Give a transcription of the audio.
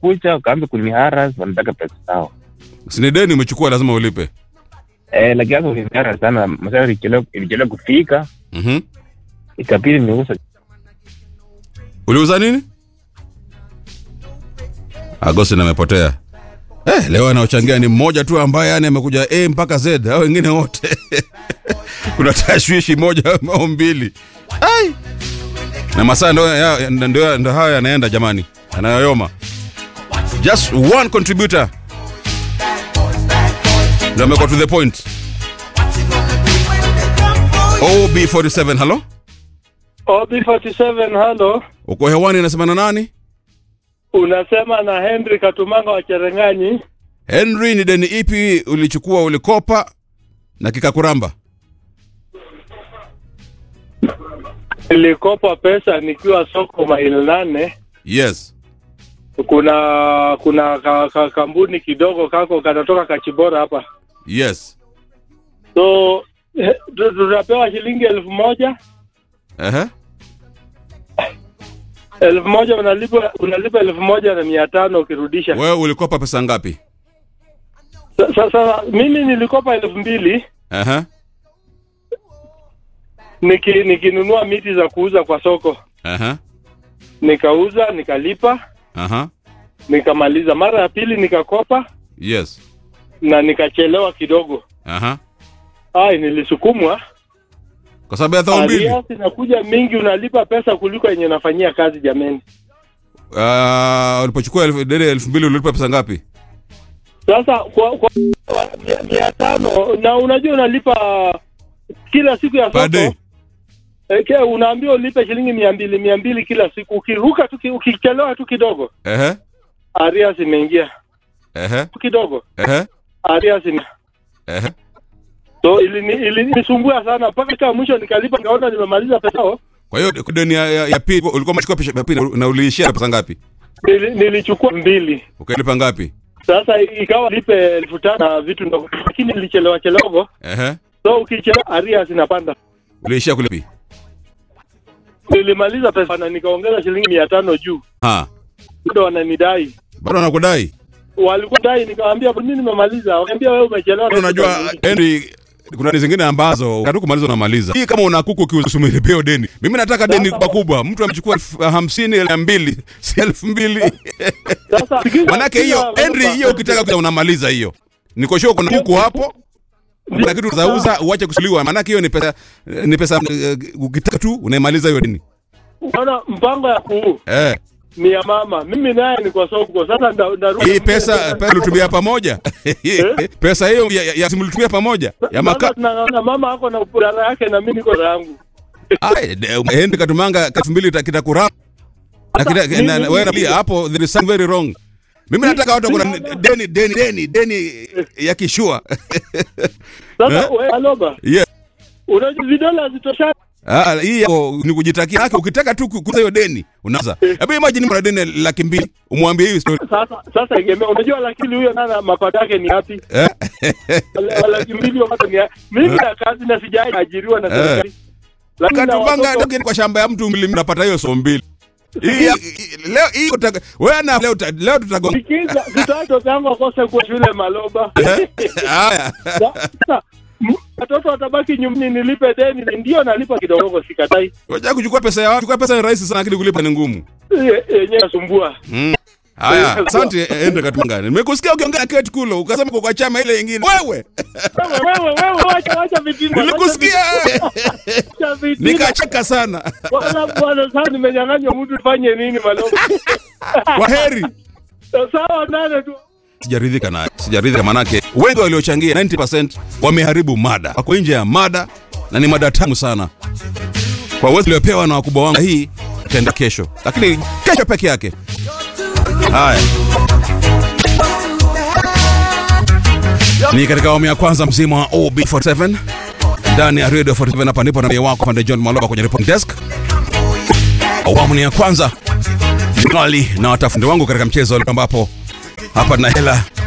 wakakucha wakaanza kuniharas wanataka pesa zao sini deni umechukua lazima ulipe eh, lakini sasa uliniharas sana masaa ilichelewa ilichelewa kufika mm-hmm. ikabidi niuza uliuza nini agosti amepotea eh, leo anaochangia ni mmoja tu ambaye yani amekuja a mpaka z au wengine wote kuna tashwishi moja au mbili Ai! na masaa ndo, ya- ndo, ndo hayo yanaenda jamani anayoyoma just one contributor ndo amekuwa to the point ob47 halo OB47 halo, uko hewani nasema na nani unasema na Henry Katumanga wa Cherengani. henry ni deni ipi ulichukua ulikopa na kikakuramba Nilikopa pesa nikiwa soko maili nane. yes Kuna kuna ka, ka, kampuni kidogo kako kanatoka Kachibora hapa, yes so eh, tu- tutapewa shilingi elfu moja Ehe. elfu moja unalipa unalipa elfu moja na mia tano ukirudisha. wewe ulikopa pesa ngapi Sa- Sasa mimi nilikopa elfu mbili Ehe. niki, nikinunua miti za kuuza kwa soko, Ehe. nikauza nikalipa, Aha. nikamaliza. Mara ya pili nikakopa yes na nikachelewa kidogo. Aha. Ai, nilisukumwa. kwa sababu ya dhao mbili Arias inakuja mingi, unalipa pesa kuliko yenye unafanyia kazi. Jameni, Ah, ulipochukua elfu- deni elfu mbili ulilipa pesa ngapi sasa kwa, kwa mia- mia tano na unajua unalipa kila siku ya Per day. soko Eh, ke- unaambiwa ulipe shilingi mia mbili mia mbili kila siku. Ukiruka tu ki- ukichelewa tu kidogo, Ehe. Arias imeingia Ehe. tu kidogo, Ehe. Arias ime Ehe. so ilini- ilinisumbua sana mpaka cha mwisho nikalipa, nikaona nimemaliza pesa yao. kwa hiyo deni ya, ya, ya pili ulikuwa umechukua pesa ya pili na uliishia na pesa ngapi Nili, nilichukua mbili ukalipa ngapi sasa ikawa lipe elfu tano na vitu ndogo, lakini nilichelewa chelewa, Ehe. so ukichelewa Arias inapanda. uliishia kulipi Nilimaliza pesa na nikaongeza shilingi mia tano juu, ha bado wananidai, bado anakudai walikuwa dai, nikamwambia mimi nimemaliza, wakaambia wewe umechelewa. unajua henry kuna deni zingine ambazo katu kumaliza unamaliza hii kama una kuku ukiusumiripio deni mimi nataka deni kubwa kubwa mtu amechukua elfu hamsini elfu mbili si elfu mbili Sasa sikiza- manake hiyo sikiza, henry Roba. hiyo ukitaka kuza unamaliza hiyo nikoshua kuna kuku hapo kuna kitu utauza uache kusuliwa manake hiyo ni pesa ni pesa eh, ukitaka tu unaimaliza hiyo deni Unaona mpango ya kuu eh ni ya mama, mimi naye ni kwa soko. Sasa nda- ndarudi hii pesa pesa ulitumia pamoja pesa hiyo ya, ya, ya mlitumia pamoja ya Sasa maka tunang'ang'ana, mama ako na upurara yake na mimi niko na yangu. Ai, de- Henry Katumanga elfu mbili ita- kitakurama na kita- mimi- na- na- wewe pia hapo there is something very wrong. Mimi nataka watu kuna deni deni deni deni ya kishua. Sasa Eh? wewe Aloba, Yeah. unajua vidole hazitoshani. Ah, hii yako ni kujitakia yake ukitaka tu kukuza hiyo deni unaanza. Hebu imagine mna deni laki mbili umwambie hii story. Sasa sasa egemea, unajua lakini huyo nana mapato yake ni yapi? Eh? Wala- laki mbili mapato ni yapi? Mimi na kazi na sijaajiriwa na serikali. Lakini na Katumanga watoto- ndio kwa shamba ya mtu mbili unapata hiyo so mbili. Hii ya- leo hii utaka- wewe na leo uta- leo tutagonga. Sikiza, vitoto vyangu wakose kuwa shule Maloba. Eh? Haya. Sasa m- watoto watabaki nyumbani, nilipe deni. Ndio nalipa kidogo, sikatai. Unataka kuchukua pesa ya watu, kuchukua pesa ni rahisi sana lakini kulipa ni ngumu. Ye- Yenyewe nasumbua. Mm. Haya, asante Ende Katumanga. Nimekusikia ukiongea Kate Kulo, ukasema uko kwa chama ile nyingine. Wewe, Wewe wewe wewe, wacha wacha vitina. nilikusikia Wacha vitina. nikacheka sana. Bwana bwana, sasa nimenyang'anywa mtu, tufanye nini Maloba? Kwa heri. Sawa nane tu. Sijaridhika naye, sijaridhika manake wengi waliochangia 90% wameharibu mada, wako nje ya mada na ni mada tamu sana. Kwa uwezo uliopewa na wakubwa wangu, hii itaenda kesho, lakini kesho peke yake. Haya, ni katika awamu ya kwanza mzima wa OB47 ndani ya Radio 47. Hapa ndipo na wako pande John Maloba kwenye report desk. Awamu ni ya kwanza Mali na watafundi wangu katika mchezo ambapo hapa na hela